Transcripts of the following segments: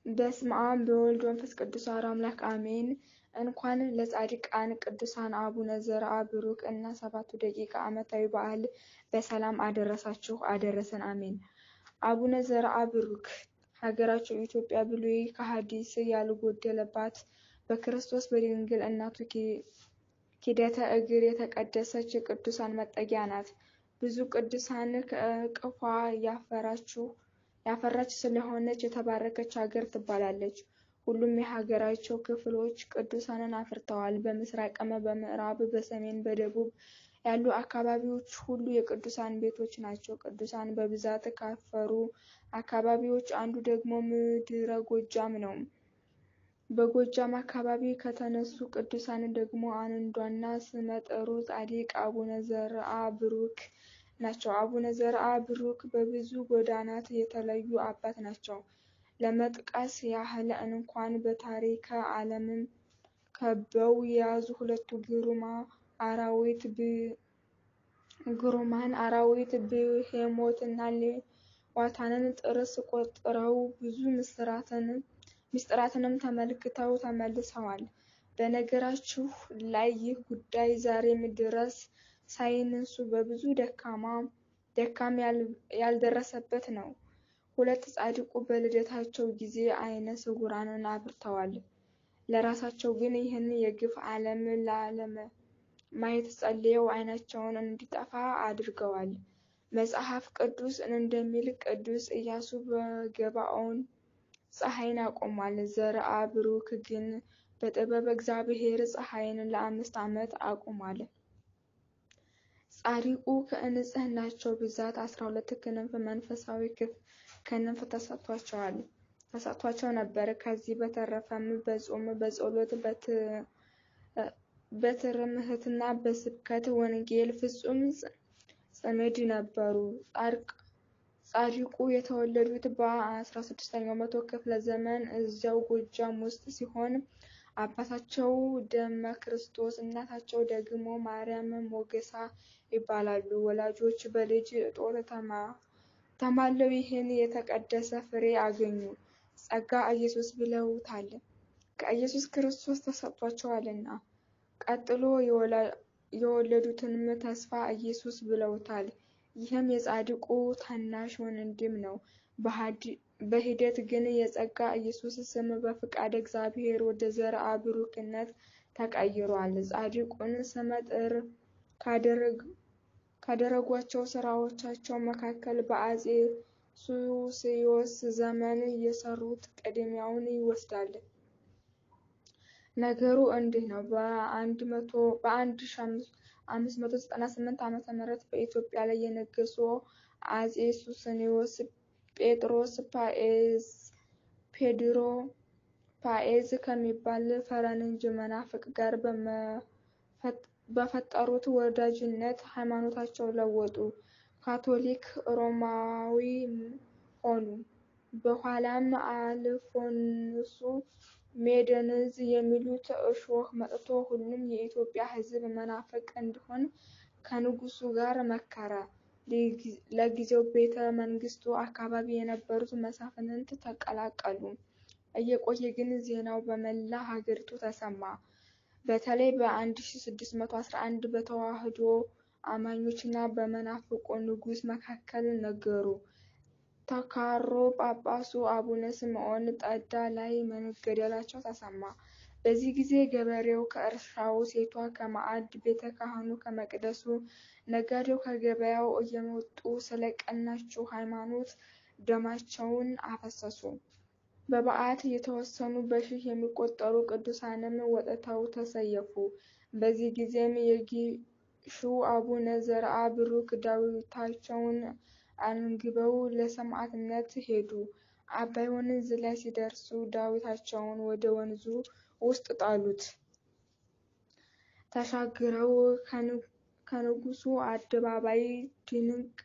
በስመ አብ በወልድ መንፈስ ቅዱስ አሐዱ አምላክ አሜን። እንኳን ለጻድቃን ቅዱሳን አቡነ ዘርአ ብሩክ እና ሰባቱ ደቂቅ ዓመታዊ በዓል በሰላም አደረሳችሁ አደረሰን አሜን። አቡነ ዘርአ ብሩክ ሀገራቸው ኢትዮጵያ ብሉይ ከሐዲስ ያልጎደለባት በክርስቶስ በድንግል እናቱ ኪደተ እግር የተቀደሰች የቅዱሳን መጠጊያ ናት። ብዙ ቅዱሳን ከእቅፏ ያፈራች ስለሆነች የተባረከች ሀገር ትባላለች። ሁሉም የሀገራቸው ክፍሎች ቅዱሳንን አፍርተዋል። በምስራቅም፣ በምዕራብ፣ በሰሜን፣ በደቡብ ያሉ አካባቢዎች ሁሉ የቅዱሳን ቤቶች ናቸው። ቅዱሳን በብዛት ካፈሩ አካባቢዎች አንዱ ደግሞ ምድረ ጎጃም ነው። በጎጃም አካባቢ ከተነሱ ቅዱሳን ደግሞ አንዷና ስመጥሩ ጻድቅ አቡነ ዘርአ ብሩክ ናቸው። አቡነ ዘርአ ብሩክ በብዙ ጎዳናት የተለዩ አባት ናቸው። ለመጥቀስ ያህል እንኳን በታሪከ ዓለምን ከበው የያዙ ሁለቱ ግሩማ አራዊት ግሩማን አራዊት ብሄሞትና ሌዋታንን ጥርስ ቆጥረው ብዙ ምስጢራትንም ተመልክተው ተመልሰዋል። በነገራችሁ ላይ ይህ ጉዳይ ዛሬም ድረስ ሳይንሱ በብዙ ደካም ያልደረሰበት ነው። ሁለት ጻድቁ በልደታቸው ጊዜ ዓይነ ስውራንን አብርተዋል። ለራሳቸው ግን ይህን የግፍ ዓለም ላለማየት ጸልየው ዓይናቸውን እንዲጠፋ አድርገዋል። መጽሐፍ ቅዱስ እንደሚል ቅዱስ ኢያሱ በገባዖን ፀሐይን አቆሟል። ዘርአ ብሩክ ግን በጥበብ እግዚአብሔር ፀሐይን ለአምስት ዓመት አቁሟል። ጻድቁ ከንጽሕናቸው ብዛት አስራ ሁለት ክንፍ መንፈሳዊ ክንፍ ተሰጥቷቸዋል ተሰጥቷቸው ነበር። ከዚህ በተረፈም በጾም በጸሎት በትምህርትና በስብከተ ወንጌል ፍጹም ጽምድ ነበሩ። ጻድቁ የተወለዱት በአስራ ስድስተኛው መቶ ክፍለ ዘመን እዚያው ጎጃም ውስጥ ሲሆን አባታቸው ደመ ክርስቶስ እናታቸው ደግሞ ማርያም ሞገሳ ይባላሉ። ወላጆች በልጅ እጦት ተማለው ይህን የተቀደሰ ፍሬ አገኙ። ጸጋ ኢየሱስ ብለውታል፣ ከኢየሱስ ክርስቶስ ተሰጥቷቸዋልና። ቀጥሎ የወለዱትንም ተስፋ ኢየሱስ ብለውታል። ይህም የጻድቁ ታናሽ ወንድም ነው። በሂደት ግን የጸጋ ኢየሱስ ስም በፍቃደ እግዚአብሔር ወደ ዘርአ ብሩክነት ተቀይሯል። ጻድቁን ስመጥር ካደረጓቸው ስራዎቻቸው መካከል በአፄ ሱስንዮስ ዘመን የሰሩት ቅድሚያውን ይወስዳል። ነገሩ እንዲህ ነው። በ1598 ዓመተ ምህረት በኢትዮጵያ ላይ የነገሱ አፄ ሱስንዮስ ጴጥሮስ ፔድሮ ፓኤዝ ከሚባል ፈረንጅ መናፍቅ ጋር በፈጠሩት ወዳጅነት ሃይማኖታቸውን ለወጡ፣ ካቶሊክ ሮማዊ ሆኑ። በኋላም አልፎንሱ ሜዲነዝ የሚሉት እሾህ መጥቶ ሁሉም የኢትዮጵያ ሕዝብ መናፍቅ እንዲሆን ከንጉሱ ጋር መከረ። ለጊዜው ቤተ መንግስቱ አካባቢ የነበሩት መሳፍንት ተቀላቀሉ። እየቆየ ግን ዜናው በመላ ሀገሪቱ ተሰማ። በተለይ በ1611 በተዋህዶ አማኞች እና በመናፍቁ ንጉስ መካከል ነገሩ ተካሮ ጳጳሱ አቡነ ስምዖን ጠዳ ላይ መገደላቸው ተሰማ። በዚህ ጊዜ ገበሬው ከእርሻው፣ ሴቷ ከማዕድ፣ ቤተ ካህኑ ከመቅደሱ፣ ነጋዴው ከገበያው እየመጡ ስለ ቀናችው ሃይማኖት ደማቸውን አፈሰሱ። በበዓት የተወሰኑ በሺህ የሚቆጠሩ ቅዱሳንም ወጥተው ተሰየፉ። በዚህ ጊዜም የጊሹ አቡነ ዘርአ ብሩክ ዳዊታቸውን አንግበው ለሰማዕትነት ሄዱ። አባይ ወንዝ ላይ ሲደርሱ ዳዊታቸውን ወደ ወንዙ ውስጥ ጣሉት። ተሻግረው ከንጉሱ አደባባይ ድንቅ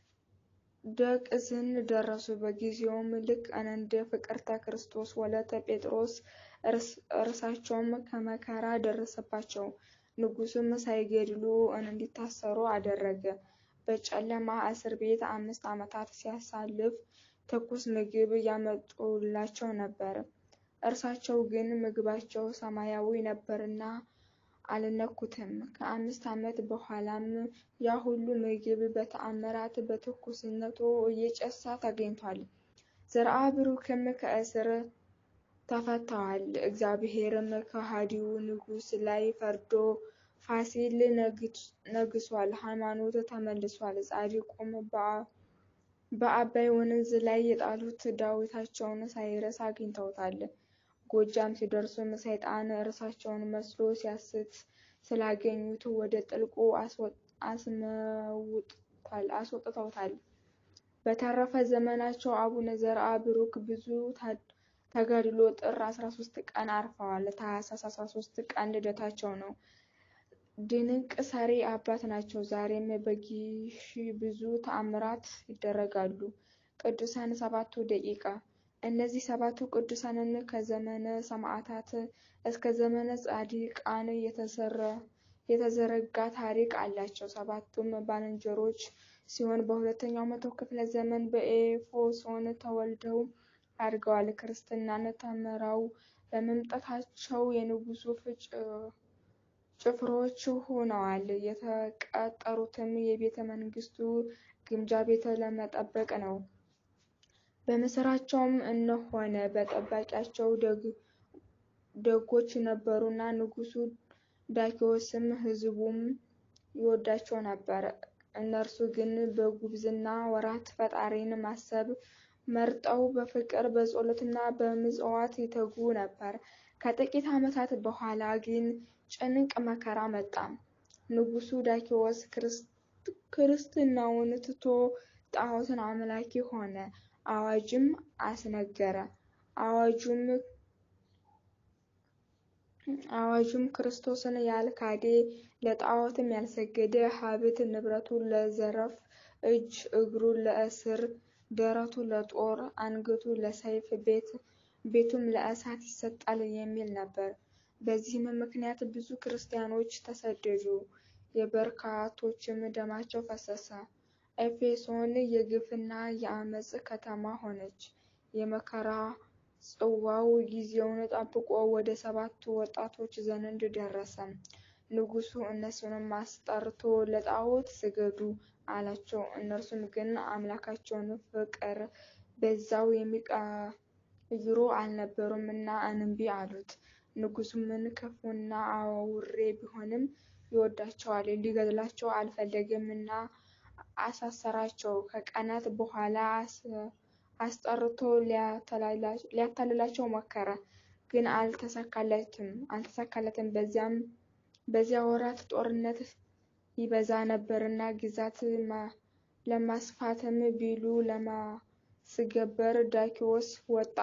ደቅዝን ደረሱ። በጊዜውም ልክ እንደ ፍቅርተ ክርስቶስ ወለተ ጴጥሮስ እርሳቸውም ከመከራ ደረሰባቸው። ንጉሱም ሳይገድሉ እንዲታሰሩ አደረገ። በጨለማ እስር ቤት አምስት ዓመታት ሲያሳልፍ ትኩስ ምግብ ያመጡላቸው ነበር። እርሳቸው ግን ምግባቸው ሰማያዊ ነበርና አልነኩትም። ከአምስት ዓመት በኋላም ያ ሁሉ ምግብ በተአምራት በትኩስነቱ እየጨሰ ተገኝቷል። ዘርአ ብሩክም ከእስር ተፈተዋል። እግዚአብሔርም ከሃዲው ንጉሥ ላይ ፈርዶ ፋሲል ነግሷል። ሃይማኖት ተመልሷል። ጻድቁም በአባይ ወንዝ ላይ የጣሉት ዳዊታቸውን ሳይረስ አግኝተውታል። ጎጃም ሲደርሱም ሰይጣን እርሳቸውን መስሎ ሲያስት ስላገኙት ወደ ጥልቁ አስወጥተውታል። በተረፈ ዘመናቸው አቡነ ዘርአ ብሩክ ብዙ ተጋድሎ ጥር 13 ቀን አርፈዋል። ታኅሳስ 13 ቀን ልደታቸው ነው። ድንቅ ሰሪ አባት ናቸው። ዛሬም በጊሽ ብዙ ተአምራት ይደረጋሉ። ቅዱሳን ሰባቱ ደቂቃ እነዚህ ሰባቱ ቅዱሳንን ከዘመነ ሰማዕታት እስከ ዘመነ ጻድቃን የተዘረጋ ታሪክ አላቸው። ሰባቱም ባልንጀሮች ሲሆን በሁለተኛው መቶ ክፍለ ዘመን በኤፌሶን ተወልደው አድገዋል። ክርስትናን ተምረው በመምጣታቸው የንጉሡ ጭፍሮች ሆነዋል። የተቀጠሩትም የቤተ መንግስቱ ግምጃ ቤት ለመጠበቅ ነው። በምስራቸውም እነሆነ በጠባቂያቸው ደጎች ነበሩና ንጉሡ ዳኪዎስም ሕዝቡም ይወዳቸው ነበር። እነርሱ ግን በጉብዝና ወራት ፈጣሪን ማሰብ መርጠው በፍቅር በጸሎትና በምጽዋት ይተጉ ነበር። ከጥቂት ዓመታት በኋላ ግን ጭንቅ መከራ መጣ። ንጉሡ ዳኪዎስ ክርስትናውን ትቶ ጣዖትን አምላኪ ሆነ። አዋጅም አስነገረ። አዋጁም ክርስቶስን ያልካደ፣ ለጣዖትም ያልሰገደ ሀብት ንብረቱ ለዘረፍ፣ እጅ እግሩ ለእስር፣ ደረቱ ለጦር፣ አንገቱ ለሰይፍ፣ ቤቱም ለእሳት ይሰጣል የሚል ነበር። በዚህም ምክንያት ብዙ ክርስቲያኖች ተሰደዱ፣ የበርካቶችም ደማቸው ፈሰሰ። ኤፌሶን የግፍና የአመፅ ከተማ ሆነች። የመከራ ጽዋው ጊዜውን ጠብቆ ወደ ሰባቱ ወጣቶች ዘንድ ደረሰ። ንጉሡ እነሱንም አስጠርቶ ለጣዖት ስገዱ አላቸው። እነርሱም ግን አምላካቸውን ፍቅር በዛው የሚቀይሩ አልነበሩምና እንቢ አሉት። ንጉሡም ክፉና አውሬ ቢሆንም ይወዳቸዋል፣ ሊገድላቸው አልፈለገምና አሳሰራቸው። ከቀናት በኋላ አስጠርቶ ሊያታልላቸው ሞከረ፣ ግን አልተሳካለትም። በዚያ ወራት ጦርነት ይበዛ ነበርና ግዛት ለማስፋትም ቢሉ ለማስገበር ዳኪዎስ ወጣ።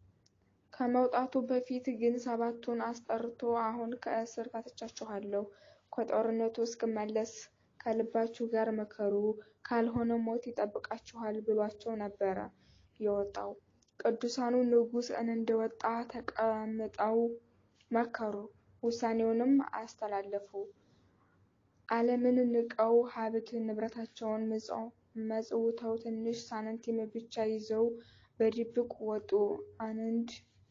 ከመውጣቱ በፊት ግን ሰባቱን አስጠርቶ አሁን ከእስር ፈትቻችኋለሁ፣ ከጦርነቱ እስክመለስ ከልባችሁ ጋር ምከሩ፣ ካልሆነ ሞት ይጠብቃችኋል ብሏቸው ነበረ የወጣው። ቅዱሳኑ ንጉሥ እንደወጣ ተቀምጠው መከሩ፣ ውሳኔውንም አስተላለፉ። ዓለምን ንቀው ሀብት ንብረታቸውን መጽውተው ትንሽ ሳንቲም ብቻ ይዘው በድብቅ ወጡ። አንድ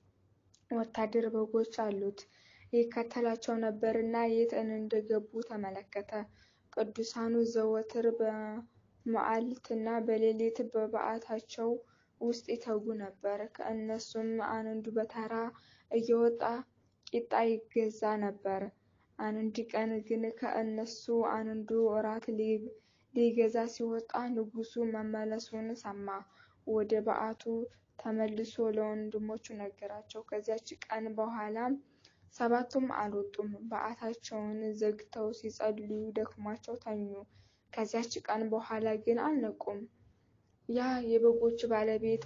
ወታደር በጎች አሉት፣ ይከተላቸው ነበርና የት እንደገቡ ተመለከተ። ቅዱሳኑ ዘወትር በመዓልትና በሌሊት በበዓታቸው ውስጥ ይተጉ ነበር። ከእነሱም አንዱ በተራ እየወጣ ቂጣ ይገዛ ነበር። አንድ ቀን ግን ከእነሱ አንዱ እራት ሊገዛ ሲወጣ ንጉሡ መመለሱን ሰማ። ወደ በዓቱ ተመልሶ ለወንድሞቹ ነገራቸው። ከዚያች ቀን በኋላ ሰባቱም አልወጡም። በዓታቸውን ዘግተው ሲጸልዩ ደክሟቸው ተኙ። ከዚያች ቀን በኋላ ግን አልነቁም። ያ የበጎች ባለቤት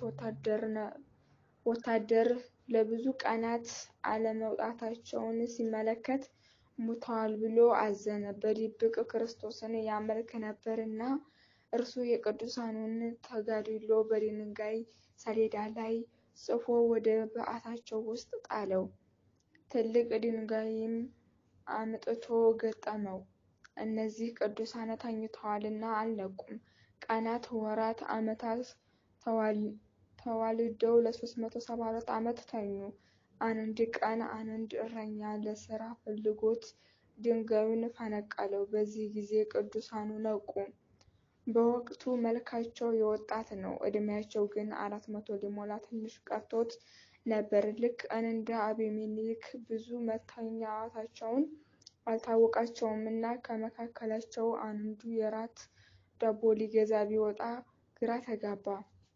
ወታደር ለብዙ ቀናት አለመውጣታቸውን ሲመለከት ሙተዋል ብሎ አዘነ። በድብቅ ክርስቶስን ያመልክ ነበርና እርሱ የቅዱሳኑን ተጋድሎ በድንጋይ ሰሌዳ ላይ ጽፎ ወደ በዓታቸው ውስጥ ጣለው። ትልቅ ድንጋይም አምጥቶ ገጠመው። እነዚህ ቅዱሳን ተኝተዋልና አልነቁም። ቀናት፣ ወራት፣ ዓመታት ተዋልደው ለ374 ዓመት ተኙ። አንድ ቀን አንድ እረኛ ለሥራ ፈልጎት ድንጋዩን ፈነቀለው። በዚህ ጊዜ ቅዱሳኑ ነቁ። በወቅቱ መልካቸው የወጣት ነው፣ ዕድሜያቸው ግን አራት መቶ ሊሞላ ትንሽ ቀርቶት ነበር። ልክ እንደ አቤሜሌክ ብዙ መተኛታቸውን አልታወቃቸውም እና ከመካከላቸው አንዱ የራት ዳቦ ሊገዛ ቢወጣ ግራ ተጋባ።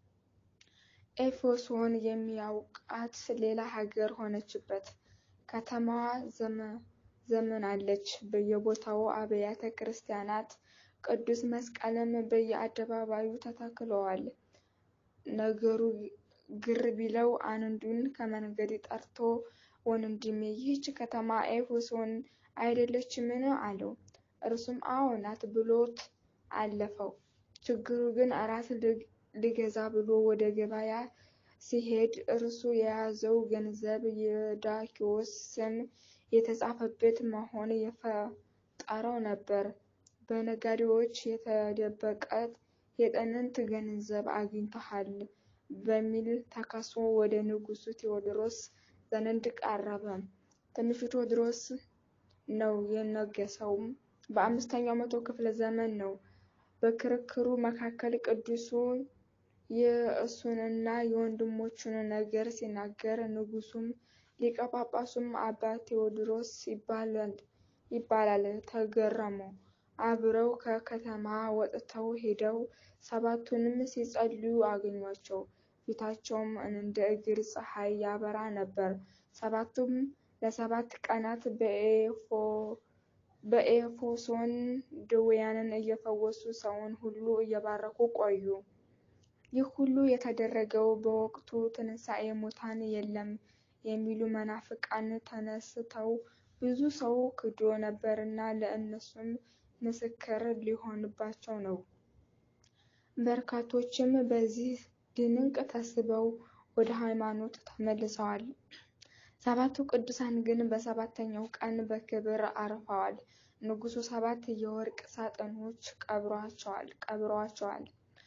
ኤፌሶን የሚያውቃት ሌላ ሀገር ሆነችበት። ከተማዋ ዘምናለች፣ በየቦታው አብያተ ክርስቲያናት፣ ቅዱስ መስቀልም በየአደባባዩ ተተክለዋል። ነገሩ ግር ቢለው አንዱን ከመንገድ ጠርቶ ወንድሜ ይህች ከተማ ኤፌሶን አይደለችምን? አለው። እርሱም አዎ ናት ብሎት አለፈው። ችግሩ ግን እራት ልገዛ ብሎ ወደ ገበያ ሲሄድ እርሱ የያዘው ገንዘብ የዳኪዎስ ስም የተጻፈበት መሆን የፈጠረው ነበር። በነጋዴዎች የተደበቀ የጥንት ገንዘብ አግኝተሃል በሚል ተከሶ ወደ ንጉሡ ቴዎድሮስ ዘንድ ቀረበ። ትንሹ ቴዎድሮስ ነው የነገሰው፣ በአምስተኛው መቶ ክፍለ ዘመን ነው። በክርክሩ መካከል ቅዱሱ የእሱንና የወንድሞቹን ነገር ሲናገር ንጉሡም ሊቀ ጳጳሱም አባ ቴዎድሮስ ይባላል ተገረሙ። አብረው ከከተማ ወጥተው ሄደው ሰባቱንም ሲጸልዩ አገኟቸው። ፊታቸውም እንደ እግር ፀሐይ ያበራ ነበር። ሰባቱም ለሰባት ቀናት በኤፌሶን ድውያንን እየፈወሱ ሰውን ሁሉ እየባረኩ ቆዩ። ይህ ሁሉ የተደረገው በወቅቱ ትንሣኤ ሙታን የለም የሚሉ መናፍቃን ተነስተው ብዙ ሰው ክዶ ነበርና ለእነሱም ምስክር ሊሆንባቸው ነው። በርካቶችም በዚህ ድንቅ ተስበው ወደ ሃይማኖት ተመልሰዋል። ሰባቱ ቅዱሳን ግን በሰባተኛው ቀን በክብር አርፈዋል። ንጉሡ ሰባት የወርቅ ሳጥኖች ቀብረዋቸዋል።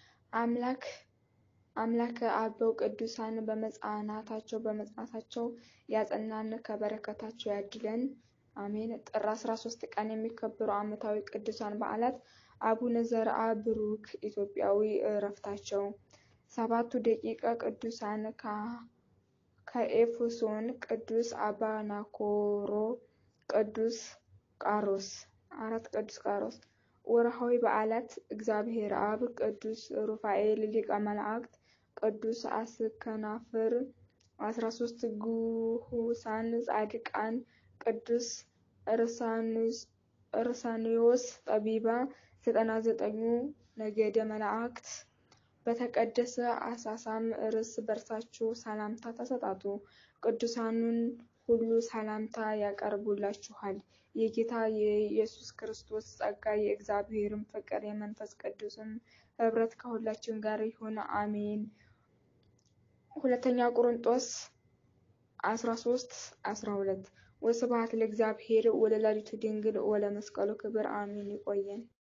አምላከ አበው ቅዱሳን በመጽናናታቸው በመጽናታቸው ያጽናን፣ ከበረከታቸው ያድለን፣ አሜን። ጥር 13 ቀን የሚከበሩ ዓመታዊ ቅዱሳን በዓላት አቡነ ዘርአ ብሩክ ኢትዮጵያዊ ዕረፍታቸው። ሰባቱ ደቂቀ ቅዱሳን ከኤፌሶን ቅዱስ አባናኮሮ፣ ቅዱስ ቃሮስ። አራት ቅዱስ ቃሮስ። ወርሃዊ በዓላት እግዚአብሔር አብ፣ ቅዱስ ሩፋኤል ሊቀ መላእክት፣ ቅዱስ አስከናፍር። አስራ ሦስት ግሁሳን ጻድቃን ቅዱስ እርሳኒዮስ ጠቢባ። ዘጠና ዘጠኙ ነገደ መላእክት። በተቀደሰ አሳሳም እርስ በርሳችሁ ሰላምታ ተሰጣጡ። ቅዱሳኑን ሁሉ ሰላምታ ያቀርቡላችኋል። የጌታ የኢየሱስ ክርስቶስ ጸጋ የእግዚአብሔርም ፍቅር የመንፈስ ቅዱስም ኅብረት ከሁላችን ጋር ይሁን አሜን። ሁለተኛ ቆሮንጦስ 13 12 ወስብሐት ለእግዚአብሔር ወለወላዲቱ ድንግል ወለመስቀሉ ክቡር አሜን። ይቆየን።